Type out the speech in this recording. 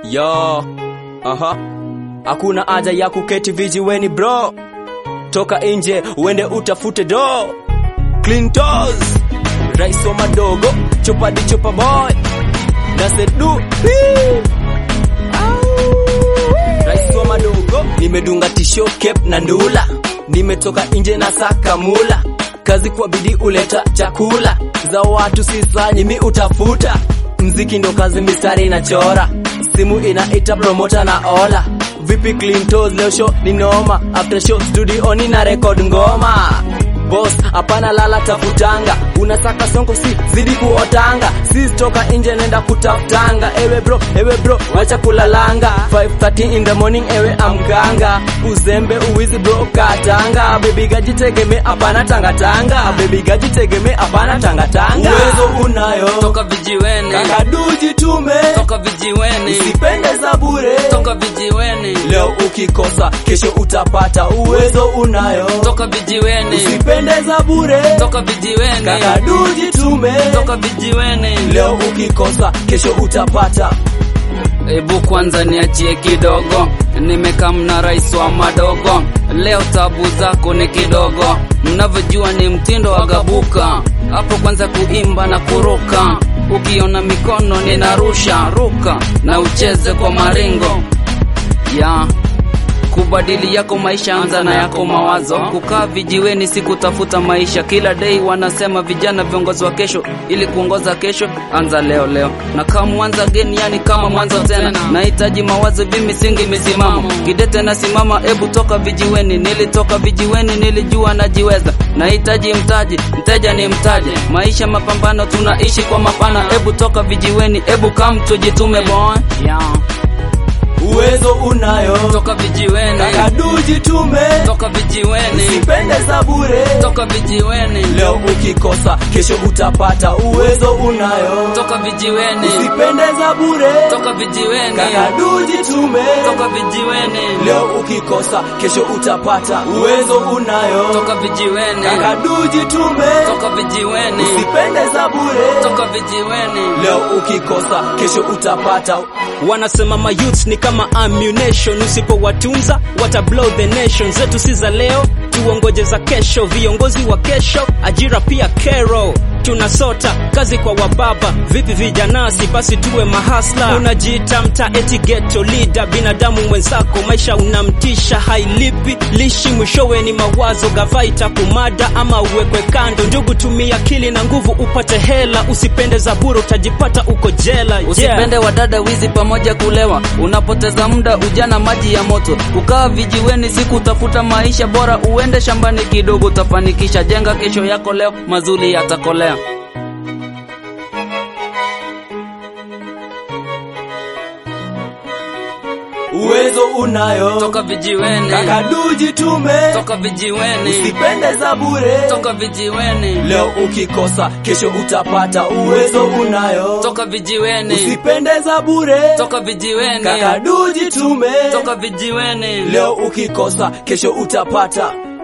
Yo, aha, hakuna haja ya kuketi vijiweni bro, toka nje uende utafute do. Clintos, rais wa madogo, chopa di chopa boy, na sedu rais wa madogo, nimedunga tisho cape na ndula, nimetoka nje na saka mula, kazi kwa bidii uleta chakula, za watu sisanyi mi utafuta, mziki ndo kazi mistari inachora, simu inaita promota na ola Vipi Clintos leo show ni noma, after show studio ni na record ngoma Boss, hapana lala tafutanga, unasaka songo si zidi kuotanga, sis toka nje nenda kutafutanga. Ewe bro, ewe bro, wacha kulalanga. 5:30 in the morning, ewe amganga, uzembe uwizi bro katanga. Baby gaji tegeme, hapana tangatanga. Baby gaji tegeme, hapana tangatanga. Uwezo unayo toka vijiweni, kakaduji tume, toka vijiweni, usipende za bure. toka vijiweni, Leo ukikosa, kesho utapata. Uwezo unayo toka vijiweni, usipende za bure. toka vijiweni, Kakaduji tume, toka vijiweni. leo ukikosa, kesho utapata. Ebu kwanza niachie kidogo, nimekaa mna rais wa madogo. Leo tabu zako ni kidogo, mnavyojua ni mtindo wa gabuka. Hapo kwanza kuimba na kuruka, ukiona mikono ninarusha ruka na ucheze kwa maringo ya kubadili yako maisha, anza na yako mawazo. Kukaa vijiweni si kutafuta maisha kila day. Wanasema vijana viongozi wa kesho, ili kuongoza kesho anza leo leo, na kama mwanza geni, yani kama mwanzo tena. Nahitaji mawazo vimisingi misimamo kidete na simama, ebu toka vijiweni. Nilitoka vijiweni, nilijua najiweza. Nahitaji mtaji, mteja ni mtaji, maisha mapambano, tunaishi kwa mapana. Ebu toka vijiweni, ebu kam tujitume boy, yeah. Uwezo unayo, Toka vijiweni, kakaduji tume, toka vijiweni, usipende za bure. toka vijiweni, Leo ukikosa, kesho utapata. Uwezo unayo, toka vijiweni, usipende za bure. toka vijiweni, Kakaduji tume, toka vijiweni, leo ukikosa, kesho utapata. Uwezo unayo, toka vijiweni, kakaduji tume, toka vijiweni, usipende za bure. toka vijiweni. Leo ukikosa, kesho utapata. Wanasema mayouth ni kama ammunition, usipowatunza wata blow the nation. Zetu si za leo, tuongoje za kesho. Viongozi wa kesho, ajira pia kero. Tunasota kazi kwa wababa, vipi vijanasi? Basi tuwe mahasla. Unajiita mta eti ghetto leader, binadamu mwenzako maisha unamtisha, hailipi lishi, mwishowe ni mawazo gava itakumada ama uwekwe kando. Ndugu, tumia akili na nguvu upate hela, usipende za bure utajipata uko jela. Yeah. Usipende wadada wizi pamoja kulewa, unapoteza muda ujana maji ya moto. Kukaa vijiweni si kutafuta maisha bora, uende shambani kidogo utafanikisha. Jenga kesho yako leo, mazuri yatakolea. Uwezo unayo, Toka vijiweni, kakaduji tume, toka vijiweni, usipende za bure. toka vijiweni, Leo ukikosa, kesho utapata. Uwezo unayo, toka vijiweni, usipende za bure. toka vijiweni, Kakaduji tume, toka vijiweni. leo ukikosa, kesho utapata.